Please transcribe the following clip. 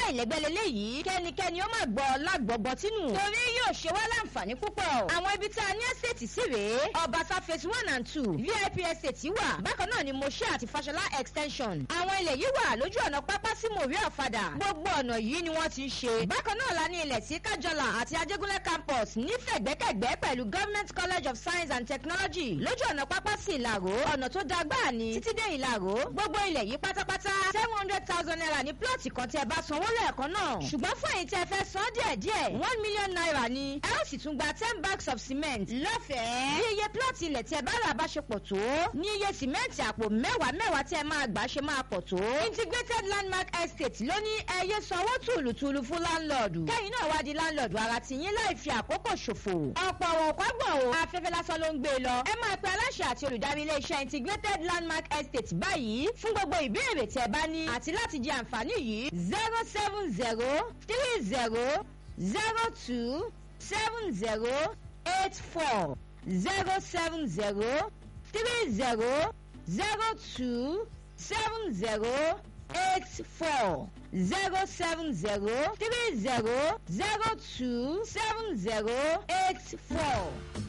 aláìlẹ́gbẹ́ leléyìí kẹ́nikẹ́ni ó má gbọ́ lágbọ̀gbọ́ tínú torí yóò ṣe wá láǹfààní púpọ̀ àwọn ibi tá a ní ẹ́sẹ̀tì sí rèé ọbaṣá phase one and two vip estate wà bákan náà ni moshe àti fashola extension àwọn ilẹ̀ yìí wà lójú ọ̀nà pápá sí mòrí ọ̀fadà gbogbo ọ̀nà yìí ni wọ́n ti ń ṣe bákan náà la ní ilẹ̀ sí kájọlà àti ajégúnlẹ̀ campus nífẹ̀gbẹ́kẹ̀gbẹ́ pẹ̀lú government college of science and technology lójú ọ̀nà pápá sí ìlàró ọ̀nà tó da gbáà ni títí dé ìlàró gbogbo ilẹ̀ yìí pátápátá seven hundred thousand naira ní plọ̀tì kan tí ẹ bá sanwó lẹ́ẹ̀kan náà ṣùgbọ́n fún èyí tí ẹ fẹ́ san díẹ̀díẹ̀ one million naira ni ẹ ó sì tún gba ten bags of cement lọ́fẹ̀ẹ́ bí iye plọ̀tì ilẹ̀ tí ẹ bá rà bá ṣe pọ̀ tó ní iye sìmẹ́ǹtì àpò mẹ́wàá mẹ́wàá tí ẹ máa gbà ṣe máa pọ̀ tó integrated landmark estate ló ní ẹyẹ sanwó tùlùtùlù fún láńlọ́ọ̀dù kẹ́yìn náà wá di láńlọ́ọ̀dù ara ti yín láì fi àkókò ṣòfò ọ̀pọ̀ àwọn òpágbọ̀n o afẹ́fẹ́ lásán ló ń gbé e lọ ẹ máa pe aláṣẹ àti olùdarí iléeṣẹ́ integrated landmark estate báyìí fún gbogbo ìbéèrè tí ẹ bá ní àti láti jẹ àǹfààní yìí zero seven zero three zero zero two seven zero eight four zero seven zero three zero zero two seven zero eight four zero seven zero three zero zero two seven zero eight four.